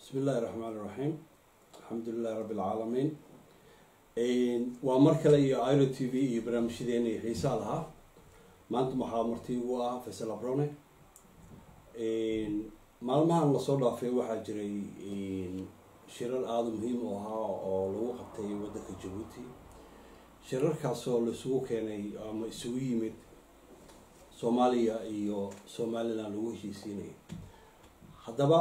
bismi illaahi raxmaan iraxiim alxamdulilahi rabbi alcaalamiin waa mar kale iyo iro t v iyo barnaamijyadeena iyo xiisaa lahaa maanta waxaa marti ugu ah faysal abrone maalmahan lasoo dhaafay waxaa jiray shirar aada muhiim u ahaa oo lagu qabtay waddanka jabuuti shirarkaasoo laisugu keenay ama isugu yimid soomaaliya iyo somalilan lagu heshiisiinayay haddaba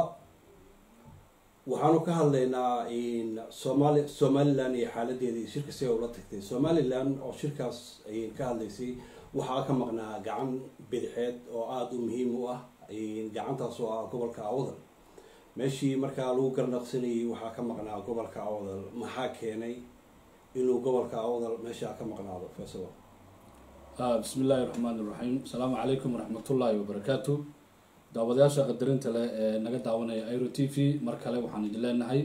waxaanu ka hadlaynaa somaali somalilan iyo xaaladeeda iyo shirka si ay ula tagtay somalilan oo shirkaas ay ka hadlaysay waxaa ka maqnaa gacan bidixeed oo aada u muhiim u ah gacantaas oo ah gobolka awdal meeshii markaa lagu garnaqsanayay waxaa ka maqnaa gobolka awdal maxaa keenay inuu gobolka awdal meeshaa ka maqnaado faysal bismi illaahi raxmaan iraxiim asalaamu calaykum waraxmatullaahi wabarakaatu daawadayaasha qadarinta leh ee naga daawanaya iro t v mar kale waxaan idin leenahay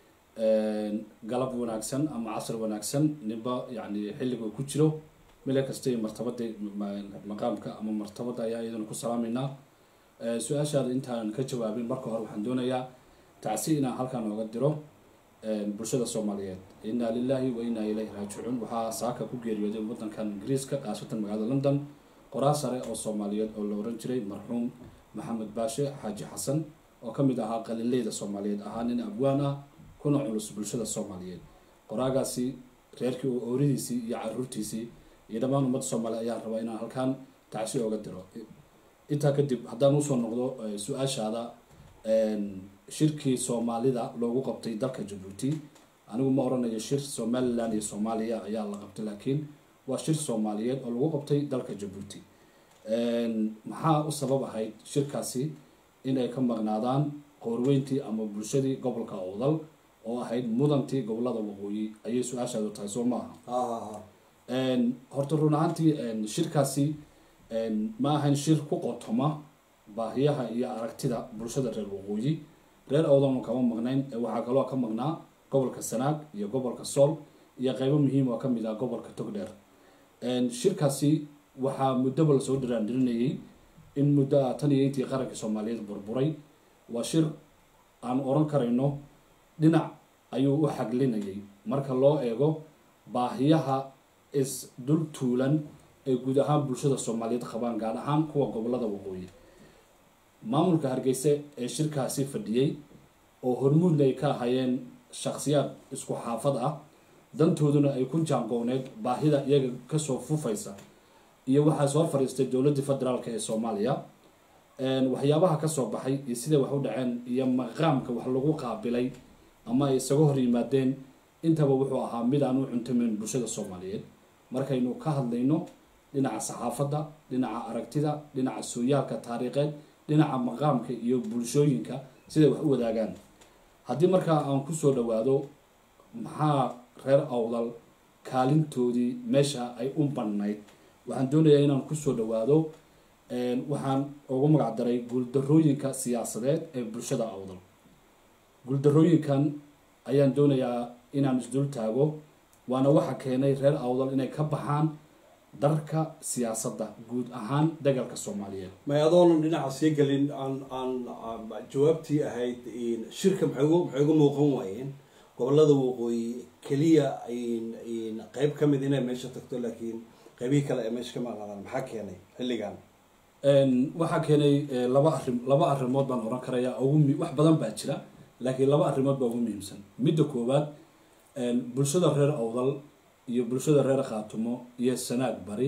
galab wanaagsan ama casr wanaagsan ninba yani xilliga ku jiro meel kasta iyo martabada maqaamka ama martabada ayaa iyadana ku salaameynaa su-aashaada intaan ka jawaabin marka hore waxaan doonayaa tacsi inaan halkan ooga diro bulshada soomaaliyeed inaa lilahi wa inaa ilayhi raajicuun waxaa saaka ku geeriyooday wadankan ingiriiska khaasatan magaalada london qoraa sare oo soomaaliyeed oo la oran jiray marxuum maxamed baashe xaaji xasan oo ka mid ahaa qalileyda soomaaliyeed ahaa nin abwaan ah kuna culus bulshada soomaaliyeed qoraagaasi reerkii ooridiisii iyo caruurtiisii iyo dhammaan ummadda soomaaliya ayaan rabaa inaan halkaan tacsi ooga diro intaa kadib haddaan usoo noqdo su-aashaada shirkii soomaalida loogu qabtay dalka jabuuti anigu ma oranayo shir somalilan iyo soomaaliya ayaa la qabtay laakiin waa shir soomaaliyeed oo lagu qabtay dalka jabuuti maxaa u sabab ahayd shirkaasi inay ka maqnaadaan qoorweyntii ama bulshadii gobolka awdal oo ahayd mudantii gobolada waqooyi ayay su-aashaadu tahay soo maaha horta run ahaantii shirkaasi ma ahayn shir ku qotoma baahiyaha iyo aragtida bulshada reer waqooyi reer awdalna kama maqnayn waxaa kaloo ka maqnaa gobolka sanaag iyo gobolka sool iyo qeybo muhiim oo kamid ah gobolka togdheer shirkaasi waxaa muddoba lasoo dhiraandhirinayay in muddo ah tan iyo intii qaranka soomaaliyeed burburay waa shir aan oran karayno dhinac ayuu u xaglinayay marka loo eego baahiyaha is-dul tuulan ee guud ahaan bulshada soomaaliyeed qabaan gaar ahaan kuwa gobolada waqooyi maamulka hargeysa ee shirkaasi fadhiyey oo hormuudna ay ka ahayeen shakhsiyaad isku xaafad ah dantooduna ay ku jaangooneed baahida iyaga kasoo fufaysa iyo waxaa soo fadhiistay dowladii federaalk ee soomaaliya waxyaabaha kasoo baxay iyo siday wax u dhaceen iyo maqaamka wax lagu qaabilay ama ay isaga hor yimaadeen intaba wuxuu ahaa mid aan u cuntameyn bulshada soomaaliyeed markaynu ka hadlayno dhinaca saxaafadda dhinaca aragtida dhinaca sooyaalka taariikheed dhinaca maqaamka iyo bulshooyinka siday wax u wadaagaan haddii markaa aan kusoo dhawaado maxaa reer awdal kaalintoodii meesha ay u bannayd waxaan doonayaa inaan kusoo dhawaado waxaan ugu magac daray guuldarooyinka siyaasadeed ee bulshada awdal guuldarooyinkan ayaan doonayaa inaan isdul taago waana waxa keenay reer awdal inay ka baxaan darka siyaasadda guud ahaan dagalka soomaaliyeed may adoonan dhinaca sii gelin aan aan jawaabtii ahayd shirka maxay ugu maxay uga muuqan waayeen gobolada waqooyi keliya qeyb ka mid inay meesha tagto laakiin qeybihii kale ee meesha ka maqnaadaan maxaa keenay xilligan waxaa keenay laba arrim laba arrimood baan oran karayaa ugu wax badan baa jira laakiin laba arrimood baa ugu muhiimsan midda koowaad bulshada reer awdal iyo bulshada reer khaatumo iyo sanaag bari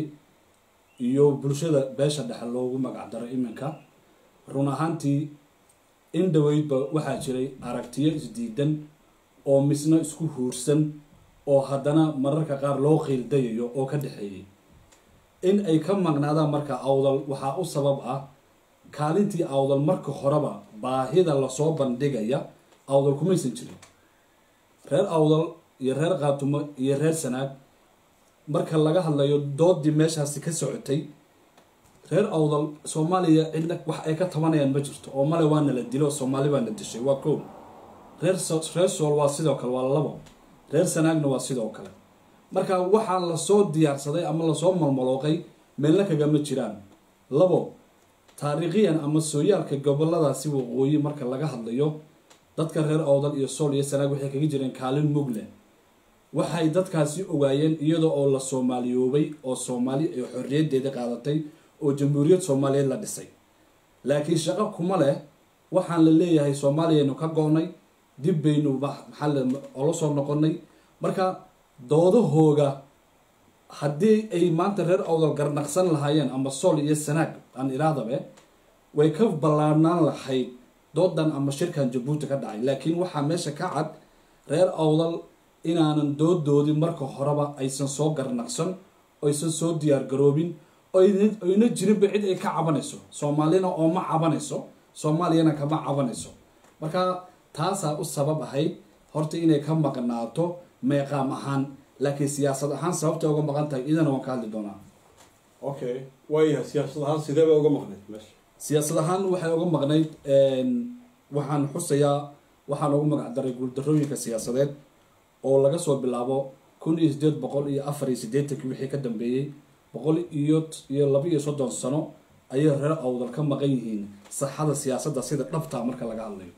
iyo bulshada beesha dhexe loogu magac daro iminka run ahaantii in dhaweydba waxaa jiray aragtiyo isdiidan oo misna isku huursan oo haddana mararka qaar loo qiildayayo oo ka dhexeeyay in ay ka maqnaadaan marka awdal waxaa u sabab ah kaalintii awdal marka horeba baahida lasoo bandhigaya awdal kumaysan jirin reer awdal iyo reer khaatumo iyo reer sanaag marka laga hadlayo doodii meeshaasi ka socotay reer awdal soomaaliya cidna wax ay ka tabanayaan ma jirto oo male waana la dilo soomaali baana dishay waa koow reer reer sool waa sidoo kale waa labo reer sanaagna waa sidoo kale marka waxaa lasoo diyaarsaday ama lasoo malmalooqay meelna kagama jiraan labo taariikhiyan ama sooyaalka goboladaasi waqooyi marka laga hadlayo dadka reer awdal iyo sool iyo sanaag waxay kaga jireen kaalin mugle waxay dadkaasi ogaayeen iyadoo oo la soomaaliyoobay oo soomaali ay xorriyaddeeda qaadatay oo jamhuuriyad soomaaliyeed la dhisay laakiin shaqo kuma leh waxaan la leeyahay soomaaliyaynu ka go-nay dib baynu maxaa ola soo noqonay marka doodahooga haddii ay maanta reer awdal garnaqsan lahaayeen ama sool iyo sanaag aan iraadabe way ka ballaarnaan lahayd doodan ama shirkan jabuuti ka dhacay laakiin waxaa meesha ka cad reer awdal inaanan doodoodii marka horeba aysan soo garnaqsan aysan soo diyaargaroobin oyna jirinba cid ay ka cabanayso soomaalina ooma cabanayso soomaaliyana kama cabanayso marka taasaa u sabab ahayd horta inay ka maqnaato meeqaam ahaan laakiin siyaasad ahaan sababtay uga maqan tahay idana waan ka hadli doonaa okay waayahay siyaasad ahaan sidee bay uga maqnayd meesha siyaasad ahaan waxay uga maqnayd waxaan xusayaa waxaan ugu magac daray guuldarooyinka siyaasadeed oo laga soo bilaabo kun iyo sideed boqol iyo afar iyo siddeetankii wixii ka dambeeyey boqol iyo iyo laba iyo soddon sano ayay reer awdal ka maqan yihiin saxada siyaasadda sida dhabtaa marka laga hadlayo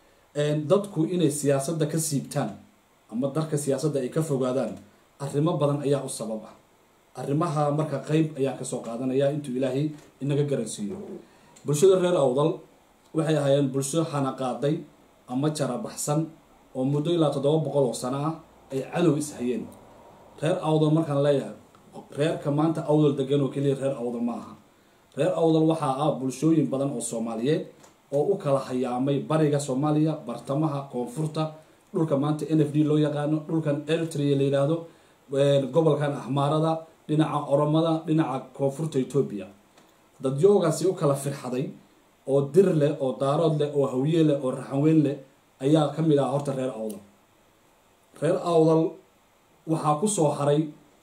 dadku inay siyaasadda ka siibtaan ama darka siyaasadda ay ka fogaadaan arrimo badan ayaa u sabab ah arrimaha marka qeyb ayaan kasoo qaadanaya intuu ilaahay inaga garansiiyo bulshada reer awdal waxay ahaayeen bulsho xanaqaaday ama jarabaxsan oo muddo ilaa toddoba boqol oo sano ah ay cadow ishayeen reer awdal markaan leeyahay reerka maanta awdal degan oo keliya reer awdal ma aha reer awdal waxaa ah bulshooyin badan oo soomaaliyeed oo u kala hayaamay bariga soomaaliya bartamaha koonfurta dhulka maanta n f d loo yaqaano dhulkan eritrea la yidhaahdo gobolkan ahmaarada dhinaca oromada dhinaca koonfurta etoobiya dadyoogaasi u kala firxaday oo dir leh oo daarood leh oo hawye leh oo raxanweyn leh ayaa ka mid ah horta reer awdal reer awdal waxaa ku soo haray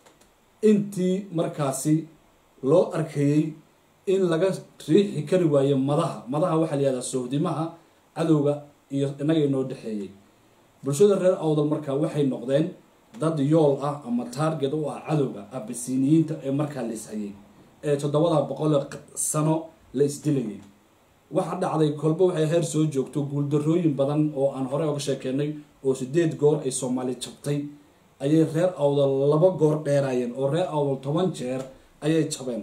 intii markaasi loo arkayey in laga riixi kari waayo madaha madaha waxaa la yihahdaa sohdimaha cadowga iyo innaga inoo dhexeeyey bulshada reer awdal marka waxay noqdeen dad yool ah ama taarget u ah cadowga abasiniyiinta ee markaa la ishayay ee toddobada boqol sano la isdilayay waxa dhacday kolba waxay heer soo joogto guuldarooyin badan oo aan horey oga sheekeynay oo sideed goor ay soomaali jabtay ayay reer awdal laba goor dheeraayeen oo reer awdal toban jeer ayay jabeen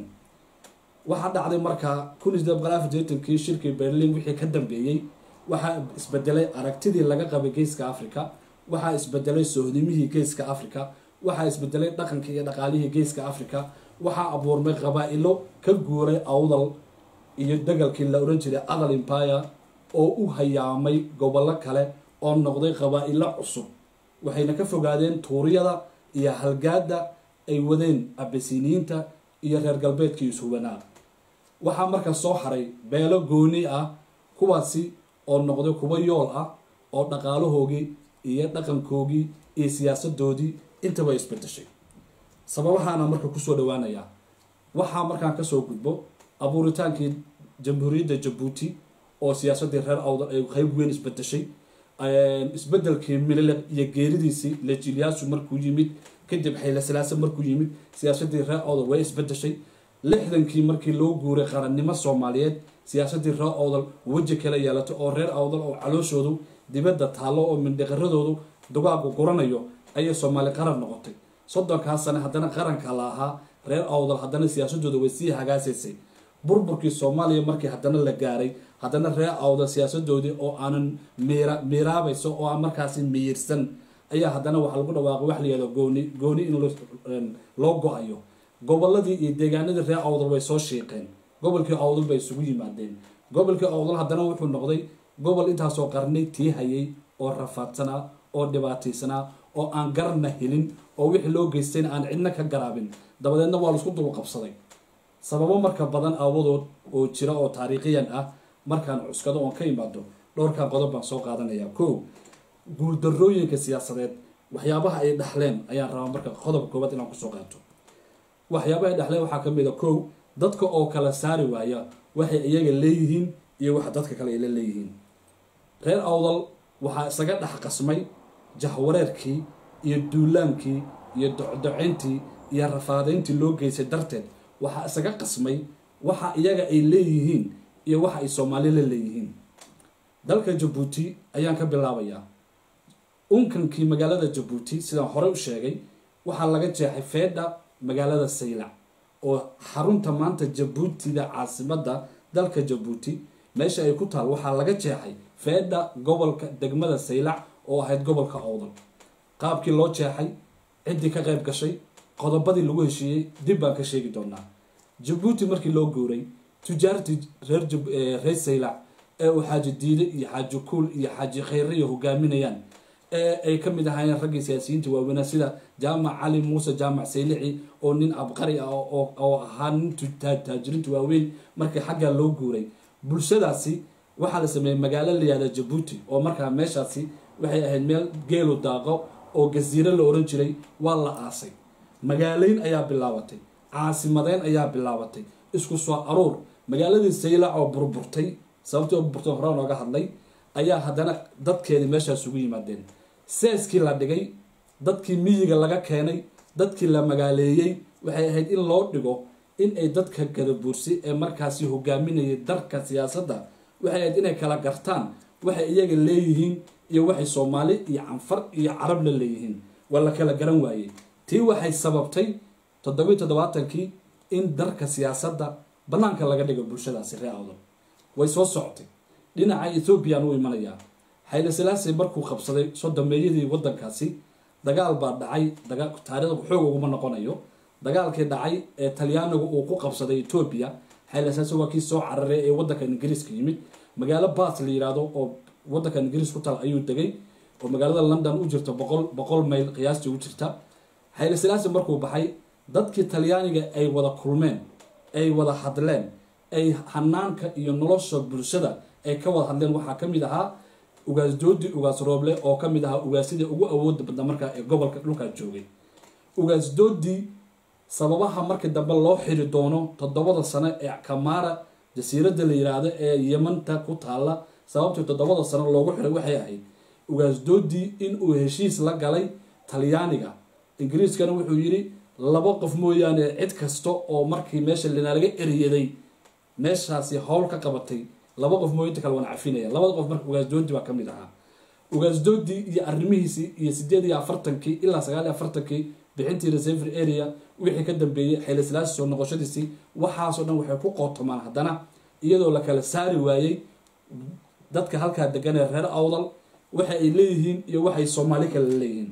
waxaa dhacday markaa kun iyo sideed boqol afar jeetankii shirkii berlin wixii ka dambeeyey waxaa isbedelay aragtidii laga qabay geeska africa waxaa isbedelay sohdimihii geeska africa waxaa isbedelay dhaqankii iyo dhaqaalihii geeska africa waxaa abuurmay qabaa-ilo ka guuray awdal iyo degalkii la odhan jiray adal empire oo u hayaamay gobollo kale oo noqday qabaa-ilo cusub waxayna ka fogaadeen tuuriyada iyo halgaada ay wadeen abasiniyiinta iyo reer galbeedkii ishubanaa waxaa markaa soo haray beelo gooni ah kuwaasi oo noqday kuwa yool ah oo dhaqaalahoogii iyo dhaqankoogii iyo siyaasadoodii intaba isbedeshay sababahaana marka kusoo dhawaanayaa waxaa markaan kasoo gudbo abuuritaankii jamhuuriyadda jabuuti oo siyaasadii reer awdal ay qeyb weyn isbedeshay isbedelkii mililiq iyo geeridiisii lejiliyaasu markuu yimid kadib xaylasalaase markuu yimid siyaasadii reer awdal way isbedeshay lixdankii markii loo guuray qarannimo soomaaliyeed siyaasadii reer awdal weji kala yeelatay oo reer awdal oo calooshoodu dibadda taallo oo mindhiqaradoodu dugaagu guranayo ayay soomaali qaran noqotay soddonkaa sane haddana qaranka la ahaa reer awdal haddana siyaasadooda way sii hagaasaysay burburkii soomaaliya markii haddana la gaaray haddana reer awdal siyaasadoodii oo aanan miira miiraabayso oo aan markaasi miyirsan ayaa haddana waxaa lagu dhawaaqay wax layihahdo gooni gooni in loo go-ayo goboladii iyo deegaanadii reer awdal way soo shiiqeen gobolkii awdal bay isugu yimaadeen gobolkii awdal haddana wuxuu noqday gobol intaasoo qarnay tii hayay oo rafaadsanaa oo dhibaataysanaa oo aan garna helin oo wixii loo geystayna aan cidna ka garaabin dabadeedna waa laisku dulqabsaday sababo marka badan aawadood oo jira oo taariikhiyan ah markaan cuskado oon ka imaado dhowrkan qodob baan soo qaadanayaa ko guuldarooyinka siyaasadeed waxyaabaha ay dhexleen ayaan rabaa marka qodobka koobaad inaan kusoo qaato waxyaabaha ay dhexleen waxaa kamid a kow dadka oo kala saari waaya waxay iyaga leeyihiin iyo waxa dadka kale ay la leeyihiin reer awdal waxaa isaga dhex qasmay jahwareerkii iyo duulaankii iyo docdocintii iyo rafaadayntii loo geystay darteed waxaa isaga qasmay waxa iyaga ay leeyihiin iyo waxa ay soomaali la leeyihiin dalka jabuuti ayaan ka bilaabayaa unkankii magaalada jabuuti sidaan horey u sheegay waxaa laga jeexay feedha magaalada saylac oo xarunta maanta jabuutida caasimadda dalka jabuuti meesha ay ku taal waxaa laga jeexay feedha gobolka degmada saylac oo ahayd gobolka owdal qaabkii loo jeexay ciddii ka qayb gashay qodobadii lagu heshiiyey dib baan ka sheegi doonaa jabuuti markii loo guuray tujaartii reer reer saylac ee uu xaaji diide iyo xaaji kuul iyo xaaji khayriya hogaaminayaan ee ay ka mid ahaayeen raggii siyaasiyiinta waaweynaa sida jaamac cali muuse jaamac saylici oo nin abqari ah oo ahaa nin taajiriinta waaweyn markii xaggaa loo guuray bulshadaasi waxaa la sameeyey magaalo layihahda jabuuti oo markaa meeshaasi waxay ahayd meel geelu daaqo oo gasiiro la oran jiray waa la aasay magaaleyn ayaa bilaabatay caasimadeyn ayaa bilaabatay isku soo aruur magaaladii saylac oo burburtay sababtii oo burburtay hore nooga hadlay ayaa haddana dadkeedii meeshaas ugu yimaadeen seeskii la dhigay dadkii miyiga laga keenay dadkii la magaaleeyey waxay ahayd in loo dhigo in ay dadka gadabuursi ee markaasi hogaaminayay darka siyaasadda waxay ahayd inay kala gartaan waxay iyaga leeyihiin iyo waxay soomaali iyo canfar iyo carab la leeyihiin waa la kala garan waayey tii waxay sababtay toddobiyi toddobaatankii in darka siyaasadda bannaanka laga dhigo bulshadaasi ree awdal way soo socotay dhinaca ethoobiyan u imanayaa xayla salaasay markuu qabsaday sodomeeyadii waddankaasi dagaal baa dhacay taariikhda xoog uguma noqonayo dagaalkii dhacay ee talyaanigu uu ku qabsaday etoobiya xayla salaase waa kii soo cararay ee waddanka ingiriiska yimid magaalo baas la yidhaahdo oo waddanka ingiriis ku taal ayuu degay oo magaalada london u jirta boqol boqol mayl qiyaastii u jirta xayla salaase markuu baxay dadkii talyaaniga ay wada kulmeen ay wada hadleen ay hanaanka iyo nolosha bulshada ay ka wada hadleen waxaa ka mid ahaa ugaas doodi ugaas rooble oo ka mid ahaa ugaasyadii ugu awooda badna markaa ee gobolka dhulkaa joogay ugaas doodi sababaha markii dambe loo xiri doono toddobada sano ee kamaara jasiiradda la yiraahdo ee yemanta ku taalla sababtii toddobada sano loogu xiray waxay ahayd ugaas doodi in uu heshiis la galay talyaaniga ingiriiskana wuxuu yidhi laba qof mooyaane cid kasta oo markii meesha linaalaga eriyaday meeshaasi howl ka qabatay laba qof mooy inta kale waan cafinaya labada qof marka ugaasdoodi baa ka mid ahaa ugaasdoodi iyo arrimihiisii iyo sideed iyo afartankii ilaa sagaal iyo afartankii bixintii reserver area wixii ka dambeeyey xaylaslaasi soo noqoshadiisii waxaasoo dhan waxay ku qootomaan haddana iyadoo la kala saari waayey dadka halkaa degan ee reer awdal waxa ay leeyihiin iyo waxay soomaali kale leeyihiin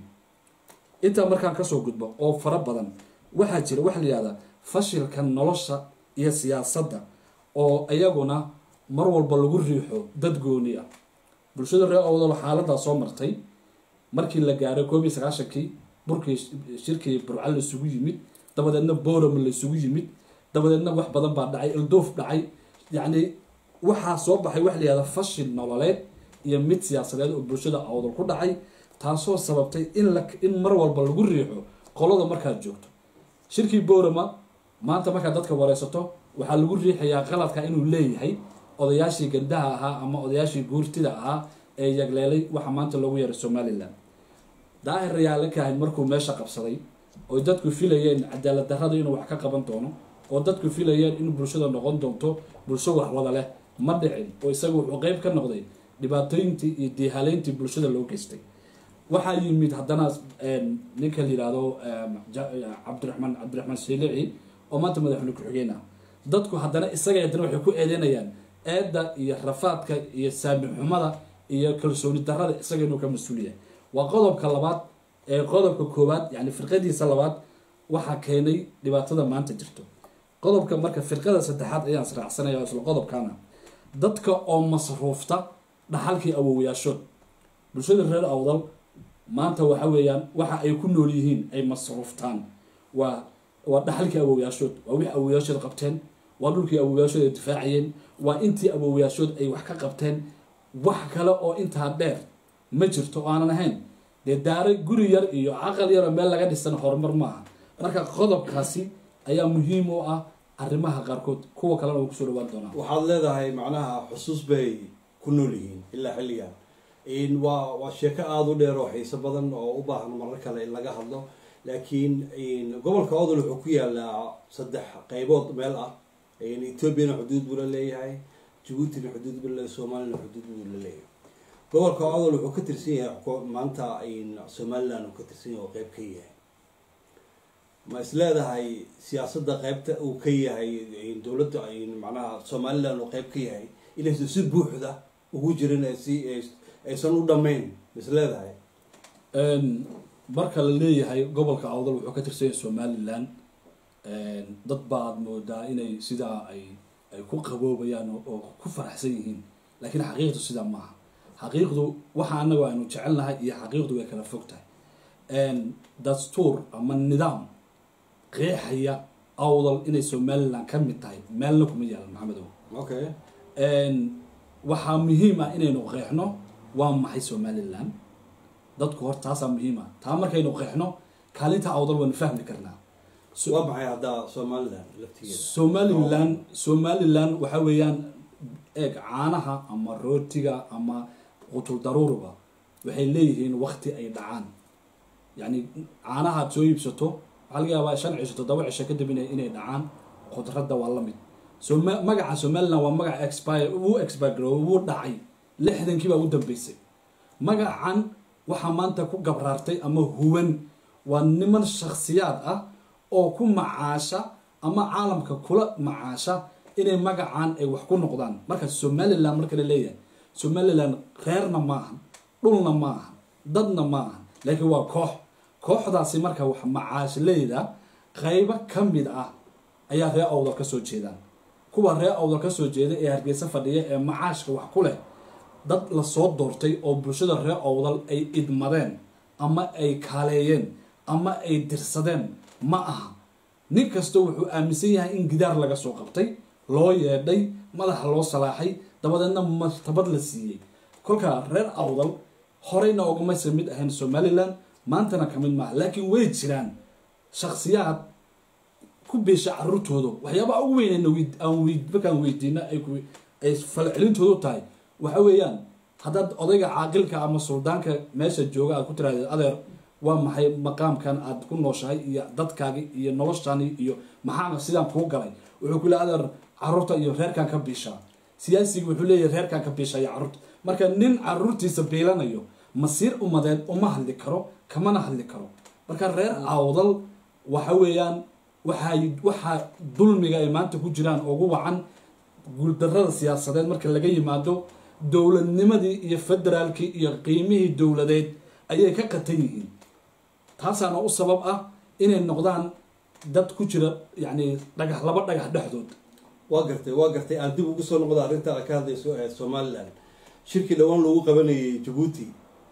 intaa markaan kasoo gudbo oo fara badan waxaa jira waxa la yihahdaa fashilka nolosha iyo siyaasadda oo iyaguna mar walba lagu riixo dad gooni ah bulshada reer awdal xaaladaa soo martay markii la gaaray koob iyo sagaashankii burkii shirkii burca la isugu yimid dabadeedna boram la isugu yimid dabadeedna wax badan baa dhacay ildoof dhacay yacni waxaa soo baxay waxa la yihahdaa fashil nololeed iyo mid siyaasadeed oo bulshada awdal ku dhacay taasoo sababtay in la in mar walba lagu riixo qolada markaad joogto shirkii borama maanta markaad dadka wareysato waxaa lagu riixayaa qaladka inuu leeyahay odayaashii gandaha ahaa ama odayaashii guurtida ahaa ee yagleelay waxa maanta loogu yeeray somalilan daahir rayaale kaahin markuu meesha qabsaday oy dadku filayeen cadaalad darrada inuu wax ka qaban doono oo dadku filayeen in bulshada noqon doonto bulsho wax wada leh ma dhicin oo isaga wuxuu qeyb ka noqday dhibaatooyintii iyo diihaleyntii bulshada loo geystay waxaa yimid haddana ninka la yihahdo cabdiraxmaan cabdiraxmaan shelici oo maanta madaxweyne ku-xigeen ah dadku haddana isaga haddana waxay ku eedeynayaan eedda iyo rafaadka iyo saami xumada iyo kalsooni darrada isaga inuu ka mas-uul yahay waa qodobka labaad ee qodobka koowaad yani firqadiisa labaad waxaa keenay dhibaatada maanta jirto qodobka marka firqada saddexaad ayaan israacsanaya isla qodobkana dadka oo masruufta dhaxalkii awowayaashood bulshada reer awdal maanta waxa weeyaan waxa ay ku nool yihiin ay masruuftaan waa waa dhaxalkii awowayaashood waa wixii awowayaashood qabteen waa dhulkii awowayaashood ay difaacayeen waa intii awowayaashood ay wax ka qabteen wax kale oo intaa dheer ma jirto oo aanan ahayn dee daaro guri yar iyo caqal yaroo meel laga dhisan horumar maaha marka qodobkaasi ayaa muhiim u ah arrimaha qaarkood kuwa kalena way kusoo dhawaan doonaa waxaad leedahay macnaha xusuus bay ku nool yihiin ilaa xilligan waa waa sheeko aada u dheer oo xiiso badan oo u baahan marar kale in laga hadlo laakiin gobolka odol wuxuu ku yaalaa saddex qeybood meel ah ethoobiana xuduud buu la leeyahay jabuutina xuduud buu leeyahay soomaalina xuduud buu la leeyahay gobolka awdal wuxuu ka tirsan yahay ko- maanta somaliland uu ka tirsan yahay oo qeyb ka yahay ma is leedahay siyaasadda qeybta uu ka yahay dowladda macnaha somaliland uu qeyb ka yahay inaysan si buuxda ugu jirin ee si aysan u dhammayn ma is leedahay marka la leeyahay gobolka awdal wuxuu ka tirsan yahay somaliland dad baad moodaa inay sidaa ay ay ku qaboobayaan oo- oo ku faraxsan yihiin laakiin xaqiiqdu sidaa maaha xaqiiqdu waxa anagu aynu jecelnahay iyo xaqiiqdu way kala fog tahay dastuur ama nidaam qeexaya awdal inay somaliland ka mid tahay meelna kuma yaalan maxamedow okay waxaa muhiim ah inaynu qeexno waa maxay somaliland dadku hor taasaa muhiim ah taa markaynu qeexno kaalinta awdal waynu fahmi karnaa So- waa maxay haddaa somaliland laftigeeda somaliland somaliland waxa weeyaan eeg caanaha ama rootiga ama qutul daruuriba waxay leeyihiin wakti ay dhacaan yacni caanaha aad soo iibsato waxaa laga yaabaa shan cisho toddoba cisho kadib inay inay dhacaan khudradda waa la mid so ma- magaca somaliland waa magac expire wuu expire garoobay wuu dhacay lixdankii baa u dambeysay magacan waxaa maanta ku gabraartay ama huwan waa niman shakhsiyaad ah oo ku macaasha ama caalamka kula macaasha inay magacan ay wax ku noqdaan marka somaliland marka la leeyahay somaliland reerna maahan dhulna maahan dadna maahan laakiin waa koox kooxdaasi marka wax macaashleyda qaybo ka mid ah ayaa reer awdal ka soo jeedaan kuwa reer awdal ka soo jeeda ee hargeysa fadhiya ee macaashka wax ku leh dad lasoo doortay oo bulshada reer awdal ay idmadeen ama ay kaaleeyeen ama ay dirsadeen ma aha nin kasta wuxuu aaminsan yahay in gidaar laga soo qabtay loo yeedhay madaxa loo salaaxay dabadeedna martabad la siiyey kolkaa reer awdal horeyna ogamaysa mid ahayn somaliland maantana ka mid maaha laakiin way jiraan shakhsiyaad ku beesha caruurtooda waxyaabaha ugu weynayna weyd- aan weyd- markaan weydiina ay ku ay falcelintoodu tahay waxa weeyaan haddaad odayga caaqilka ama suldaanka meesha jooga aad ku tiraahdeed adeer waa maxay maqaamkan aad ku nooshahay iyo dadkaagi iyo noloshani iyo maxaana sidaan kuu galay wuxuu ku leeyahay adeer caruurta iyo reerkan ka biishaa siyaasiga wuxuu leeyahay reerkan ka biisha iyo caruurta marka nin caruurtiisa biilanayo masiir umadeed uma hadli karo kamana hadli karo marka reer awdal waxa weeyaan waxay waxaa dulmiga ay maanta ku jiraan ugu wacan guuldarrada siyaasadeed marka laga yimaado dowladnimadii iyo federaalkii iyo qiimihii dowladeed ayay ka qatan yihiin taasaana u sabab ah inay noqdaan dad ku jira yacni dhagax laba dhagax dhexdood waa gartay waa gartay aan dib ugu soo noqdo arrinta aad ka hadlayso ee somaliland shirkii dhowaan lagu qabanayay jabuuti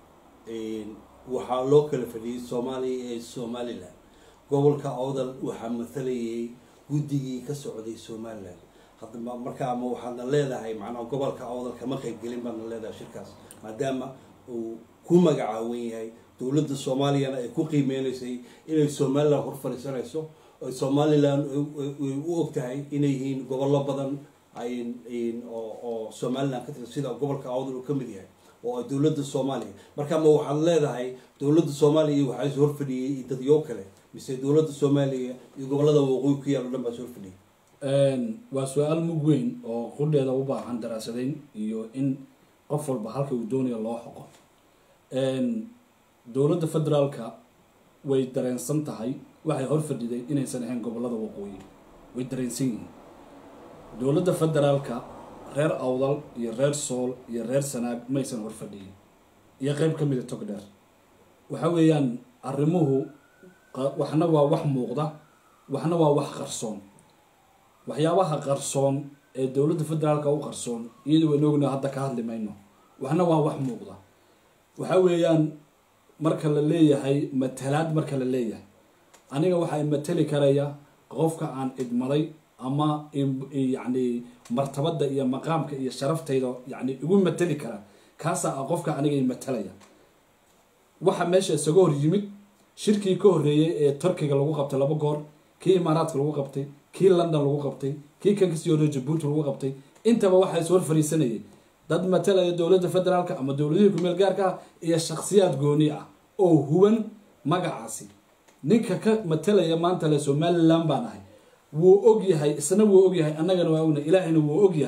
waxaa loo kala fadhiyey soomaaliya ee somaliland gobolka awdal waxaa matalayay guddigii ka socday somaliland hadda ma- marka ama waxaadna leedahay macnaha gobolka awdal kama qaybgelin baadna leedahay shirkaas maadaama uu ku magacaawan yahay dowladda soomaaliyana ay ku qiimeynaysay inay somaliland hor fadhiisanayso oo somaliland ay- ay ay u og tahay inay yihiin gobollo badan ay ay- oo oo somaliland ka tirsan sida gobolka awdal uu ka mid yahay oo ay dowladda soomaaliya marka ma waxaad leedahay dowladda soomaaliya waxaa is horfadhiyey iyo dadyo kale mise dowladda soomaaliya iyo gobollada waqooyi ku yaal o dhan baa is horfadhiyey waa su-aal mug weyn oo qudheeda u baahan daraasadayn iyo in qof walba halka uu doonayo loo xoqo dowladda federaalka way dareensan tahay waxay hor fadhiday inaysan ahayn gobolada waqooyi way dareensan yihiin dowladda federaalka reer awdal iyo reer sool iyo reer sanaag maysan hor fadhiyin iyo qeyb ka mida togdheer waxa weeyaan arrimuhu qa- waxna waa wax muuqda waxna waa wax qarsoon waxyaabaha qarsoon ee dowladda federaalka u qarsoon iyada waynu ogna hadda ka hadli mayno waxna waa wax muuqda waxa weeyaan marka la leeyahay matalaad marka la leeyahay aniga waxaa matali karaya qofka aan idmaday ama im- yacni martabada iyo maqaamka iyo sharaftayda yacni igu matali kara kaasaa ah qofka aniga i matalaya waxa meesha isaga hor yimid shirkii ka horreeyey ee turkiga lagu qabtay laba goor kii imaaraadka lagu qabtay kii london lagu qabtay kii kan kasii horreeyey jabuuti lagu qabtay intaba waxaa is hor fariisanayay dad matalaya dowladda federaalka ama dowladihii kumeel gaarka ah iyo shakhsiyaad gooni ah oo huwan magacaasi ninka ka matalaya maanta le somaliland baan ahay wuu og yahay isna wuu og yahay annagana waa ognahay ilaahayna wuu og yahay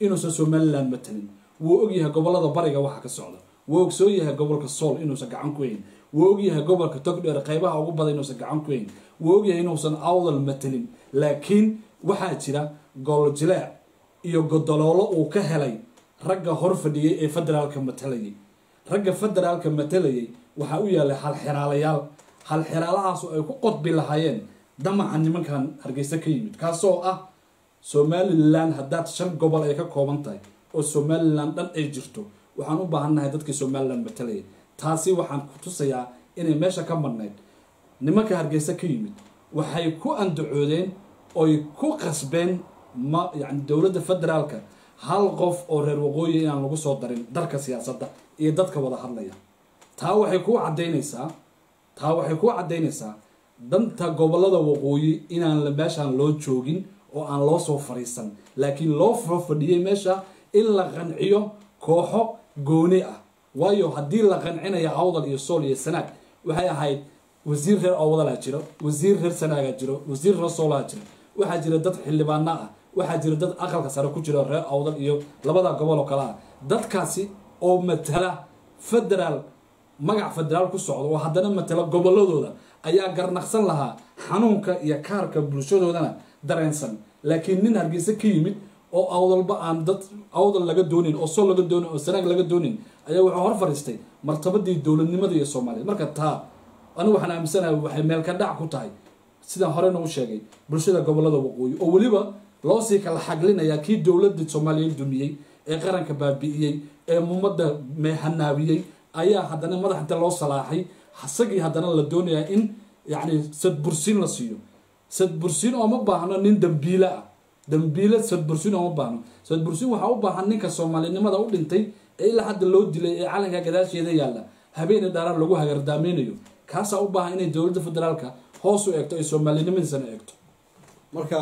inuusan somaliland matalin wuu ogyahay gobolada bariga waxa ka socda wuu ogsoon yahay gobolka sool inuusan gacan ku hayn wuu ogyahay gobolka togdheer qaybaha ugu badan inuusan gacan ku hayn wuu ogyahay inuusan awdal matalin laakiin waxaa jira gooljileec iyo godoloolo uu ka helay ragga hor fadhiyay ee federaalka matalayay ragga federaalka matalayay waxaa u yaalay halxiraalayaal halxiraalahaas ay ku qodbi lahaayeen damaca nimankan hargeysa ka yimid kaasoo ah somalilan haddaad shan gobol ay ka kooban tahay oo somalilan dhan ay jirto waxaan u baahannahay dadkii somalilan matalayay taasi waxaan ku tusayaa inay meesha ka madnayd nimanka hargeysa ka yimid waxay ku andacoodeen oy ku qasbeen ma yani dowladda federaalka hal qof oo reer waqooyi inaan lagu soo darin darka siyaasadda iyo dadka wada hadlaya taa waxay kuu cadaynaysaa taa waxay kuu caddaynaysaa danta gobolada waqooyi inaan meeshaan loo joogin oo aan loo soo fariisan laakiin loo soo fadhiyay meesha in la qanciyo kooxo gooni ah waayo haddii la qancinayo awdal iyo sool iyo sanaag waxay ahayd wasiir reer awdalaa jiro wasiir reer sanaagaa jiro wasiir reer soolaa jiro waxaa jira dad xildhibaana ah waxaa jira dad aqalka sare ku jira reer awdal iyo labada gobol oo kale ah dadkaasi oo matala federaal magac federaal ku socda oo haddana matala goboladooda ayaa garnaqsan lahaa xanuunka iyo kaarka bulshadoodana dareensan laakiin nin hargeysa ka yimid oo awdalba aan dad awdal laga doonin oo sol laga doonin oo sanaag laga doonin ayaa wuxuu hor fadhiistay martabadii dowladnimada iyo soomaaliya marka taa anigu waxaan aaminsanahay waxay meel ka dhac ku tahay sidaan horena u sheegay bulshada gobolada waqooyi oo weliba loo sii kala xaglinayaa kii dowladda soomaaliya dumiyey ee qaranka baabi'iyey ee ummadda meehanaabiyey ayaa haddana madax inta loo salaaxay isagii haddana la doonayaa in yacni sadbursiin la siiyo sadbursiin ooma baahno nin dambiile ah dambiile sadbursiin ooma baahno sadbursiin waxaa u baahan ninka soomaalinimada u dhintay ee ilaa hadda loo dilay ee calanka gadaasheeda yaalla habeeni dhaaraar lagu hagardaameynayo kaasaa u baahan inay dowladda federaalka hoos u eegto ay soomaalinimadiisana eegto marka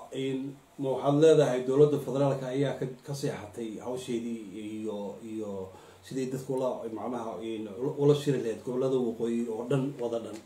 ma waxaad leedahay dowladda federaalka ayaa ka ka seexatay hawsheedii iyo iyo sidii dadku ula macnaha ula shiri lahayd gobolada waqooyi oo dhan wada dhan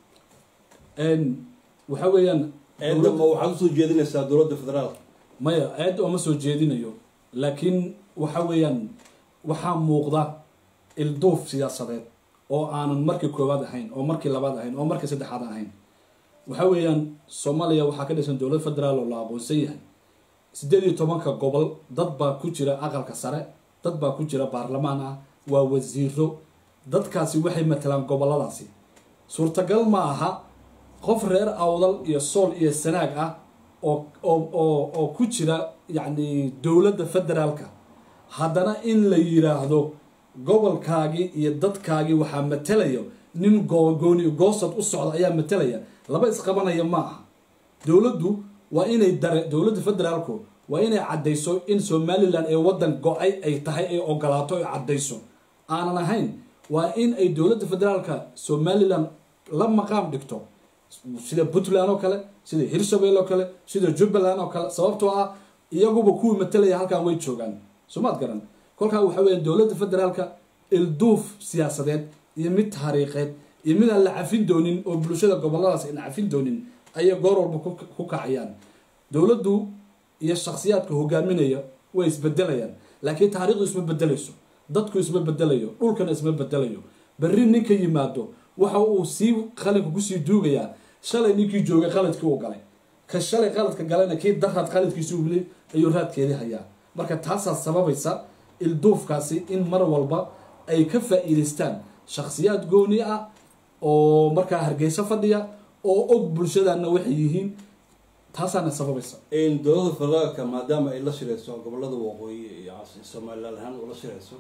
waxa weeyaan eedda ma waxaad usoo jeedinaysaa dowladda federaalka maya aada ooma soo jeedinayo laakiin waxa weeyaan waxaa muuqda ilduuf siyaasadeed oo aanan markii koowaad ahayn oo markii labaad ahayn oo markii saddexaad ahayn waxa weeyaan soomaaliya waxaa ka dhisan dowlad federaal oo la aqoonsan yahay siddeed iyo tobanka gobol dad baa ku jira aqalka sare dad baa ku jira baarlamaan ah waa wasiiro dadkaasi waxay matalaan goboladaasi suurtagal ma aha qof reer awdal iyo sool iyo sanaag ah oo oo oo oo ku jira yacni dowladda federaalka haddana in la yiraahdo gobolkaagii iyo dadkaagii waxaa matalaya nin googooni goosad u socda ayaa matalaya laba isqabanaya ma aha dowladdu waa inay dare dowladda federaalku waa inay caddayso in somalilan ee waddan go-ay ay tahay ay ogolaato ay caddayso aanan ahayn waa in ay dowladda federaalka somalilan la maqaam dhigto sida puntland oo kale sida hirshabelle oo kale sida jubbaland oo kale sababtoo ah iyaguba kuwii matalaya halkan way joogaan soomaad garan kolkaa waxa weya dowladda federaalka ilduuf siyaasadeed iyo mid taariikheed iyo mid aan la cafin doonin oo bulshada goboladaas aan cafin doonin ayay goor walba ku kacayaan dowladdu iyo shakhsiyaadka hogaaminaya way isbedelayaan laakiin taariikhdu isma bedelayso dadku isma bedelayo dhulkana isma bedelayo berri ninka yimaado waxa uu sii qalinka kusii duugayaa shalay ninkii joogay qaladkii uu galay ka shalay qaladka galayna kii daraad qaladkiisi ubilay ayuu raadkeedii hayaa marka taasaa sababaysa ilduufkaasi in mar walba ay ka faa-iidaystaan shakhsiyaad gooni ah oo markaa hargeyso fadhiya oo og bulshadana waxay yihiin taasaana sababaysa dowladda federaalka maadaama ay la shirayso gobolada waqooyi iyo somalilan ahaan ula shirayso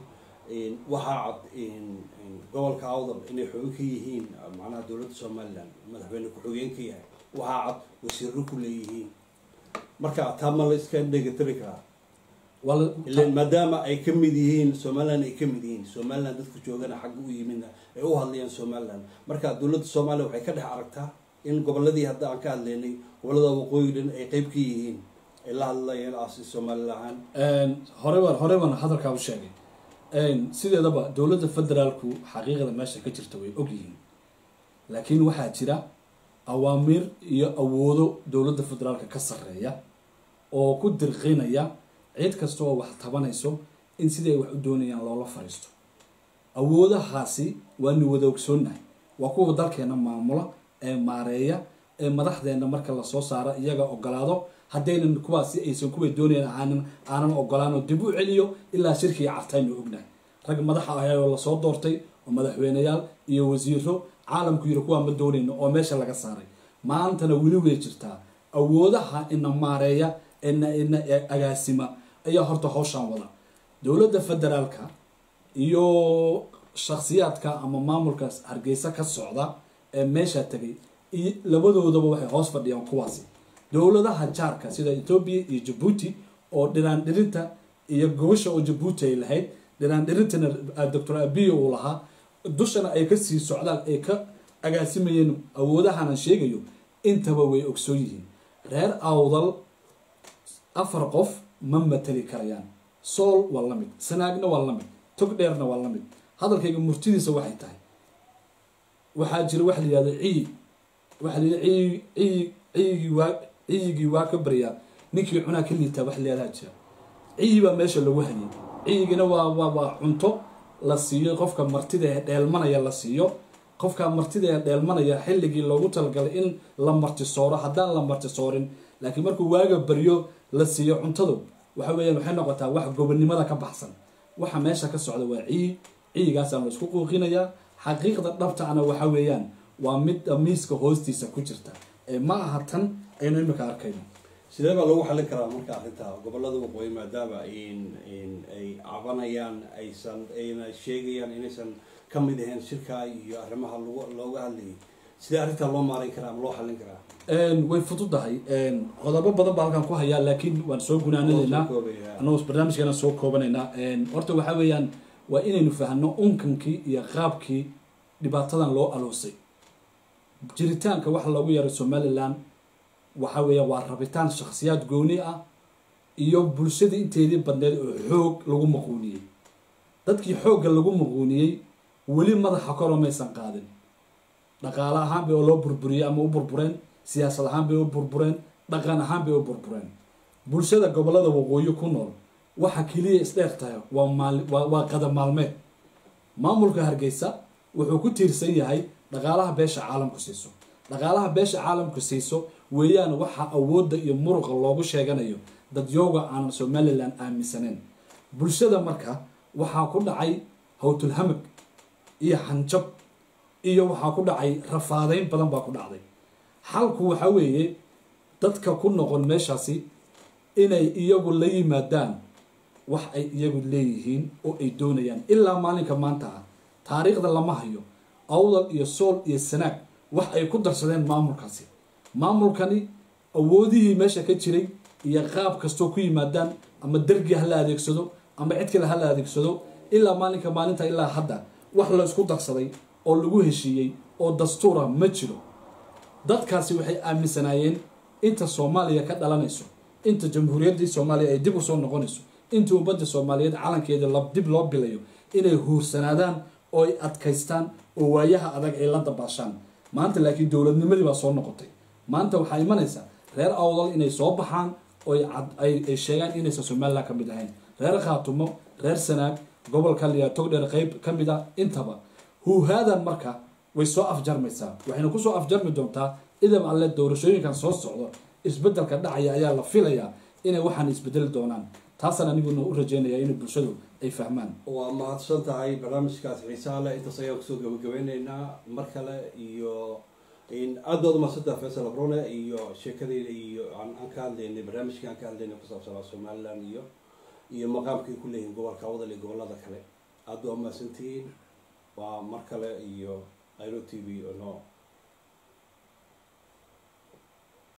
waxaa cad gobolka awdal inay xoogo ka yihiin macnaha dowladda somalilan madaxweyne ku-xogeen ka yahay waxaa cad wasiiro ku leeyihiin marka taa ma la iska dhegatiri karaa ilan maadaama ay ka mid yihiin somalilan ay ka mid yihiin somalilan dadka joogana xagga u yimidna ay u hadlayaan somalilan marka dowladda soomaaliya waxay ka dhex aragtaa in goboladii hadda aan ka hadlaynay gobolada waqooyi dhan ay qeyb ka yihiin ay la hadlayeen asi somalilan ahaan horeban horeban hadalkaa u sheegay sideedaba dowladda federaalku xaqiiqda meesha ka jirta way ogyihiin laakiin waxaa jira awaamiir iyo awoodo dowladda federaalka ka sarreeya oo ku dirqinaya cid kasta oo wax tabanayso in siday wax u doonayaan loola fariisto awoodahaasi waanu wada ogsoonnahay waa kuwa dalkeena maamula ee maareeya ee madaxdeena marka lasoo saaro iyaga ogolaado haddaynan kuwaasi aysan kuway doonayan aanan aanan ogolaanoo dib u celiyo ilaa shirkii cartaynu ognahay rag madaxa ahayoo lasoo doortay oo madaxweyneyaal iyo wasiiro caalamku yiri kuwaa ma doonayno oo meesha laga saaray maantana weli way jirtaa awoodaha ina maareeya ina ina agaasima ayaa horta howshaan wada dowladda federaalka iyo shakhsiyaadka ama maamulka hargeysa ka socda ee meesha tegay iyo labadoodaba waxay hoos fadhiyaan kuwaasi dowladaha jaarka sida ethoobia iyo jabuuti oo dhiraan dhirinta iyo gobasha oo jabuuti ay lahayd dhiraan dhirintana doctor abiyo uu lahaa dushana ay kasii socdaan ay ka agaasimayeen awoodahanan sheegayo intaba way ogsoon yihiin reer awdal afar qof ma matali karayaan sool waa la mid sanaagna waa la mid tog dheerna waa la mid hadalkayga murtidiisa waxay tahay waxaa jira waxa la yihahda ciyi waxaa la yidhi ciyi ciyi ciyigii waa ciyigii waa ka baryaa ninkii cunaa ka liitaa wax la yihahdaa jira ciyi baa meesha lagu hayay ciyigina waa waa waa cunto la siiyo qofka martida ee dheelmanaya la siiyo qofka martida ee dheelmanaya xilligii loogu talagalay in la martisooro haddaan la martisoorin laakiin markuu waaga baryo la siiyo cuntadu waxa weeyaan waxay noqotaa wax gobonnimada ka baxsan waxa meesha ka socda waa ciyi ciyigaasaan la isku quuqinayaa xaqiiqda dhabtana waxa weeyaan waa mid miiska hoostiisa ku jirta ee ma aha tan aynu imika arkayno sidee baa lagu xallin karaa marka arrinta gobolada waqooyi maadaama in in ay cabanayaan aysan ayna sheegayaan inaysan ka mid ahayn shirka iyo arrimaha lagu looga hadlayay sidee arrintaa loo maarayn karaa ama loo xallin karaa way fududahay qodobo badan baa halkan ku hayaa laakiin waan soo gunaanadaynaa Soo koobaya. anagoo barnaamijkeena soo koobanaynaa horta waxaa weeyaan waa inaynu fahno unkankii iyo qaabkii dhibaatadan loo aloosay jiritaanka waxa loogu yaray somalilan waxa weeya waa rabitaan shakhsiyaad gooni ah iyo bulshadii inteedii badneed oo xoog lagu maquuniyey dadkii xoogga lagu maquuniyey weli madaxa koro maysan qaadin dhaqaale ahaan bay loo burburiyey ama u burbureen siyaasad ahaan bay u burbureen dhaqan ahaan bay u burbureen bulshada gobolada waqooyi ku nool waxa keliya isdheer tahay waa maal waa waa qadam maalmeed maamulka hargeysa wuxuu ku tiirsan yahay dhaqaalaha beesha caalamku siiso dhaqaalaha beesha caalamku siiso weeyaan waxa awoodda iyo muruqa loogu sheeganayo dadyooga aanan somalilan aaminsaneyn bulshada marka waxaa ku dhacay hawtulhamag iyo xanjab iyo waxaa ku dhacay rafaadeyn badan baa ku dhacday xalku waxa weeye dadka ku noqon meeshaasi inay iyagu la yimaadaan wax ay iyagu leeyihiin oo ay doonayaan ilaa maalinka maanta ah taariikhda lama hayo awdal iyo sool iyo sanaag wax ay ku darsadeen maamulkaasi maamulkani awoodihii meesha ka jiray iyo qaab kastoo ku yimaadaan ama dergi ha la adeegsado ama cid kale ha la adeegsado ilaa maalinka maalinta ilaa hadda wax la isku darsaday oo lagu heshiiyey oo dastuura ma jiro dadkaasi waxay aaminsanaayeen inta soomaaliya ka dhalanayso inta jamhuuriyaddii soomaaliya ay dib usoo noqonayso inta ummadda soomaaliyeed calankeeda la dib loo bilayo inay huursanaadaan oo ay adkaystaan oo waayaha adag ay la dabaashaan maanta laakiin dowladnimadii baa soo noqotay maanta waxaa imanaysa reer awdal inay soo baxaan oo ay cad- ay ay sheegaan inaysan somalilan ka mid ahayn reer khaatumo reer sanaag gobolka liya togdheer qeyb ka mid a intaba huuhaadan marka way soo afjarmaysaa waxayna kusoo afjarmi doontaa idam alle doorashooyinkan soo socdo isbedelka dhacaya ayaa la filayaa inay waxaan isbedeli doonaan taasaan aniguna u rajeynaya in bulshadu ay fahmaan waa mahadsan tahay barnaamijkaas xiisaha leh intaas ayaan kusoo gabagabeyneynaa mar kale iyo in aad baad umaadsantaha faysal abrone iyo sheekadeyda iyo aan aan ka hadlaynay barnaamijkii aan ka hadlaynay ku saabsanaa somaliland iyo iyo maqaamkay ku leeyihiin gobolka wadal iyo gobolada kale aad baa umahadsantihiin waa mar kale iyo iro t v no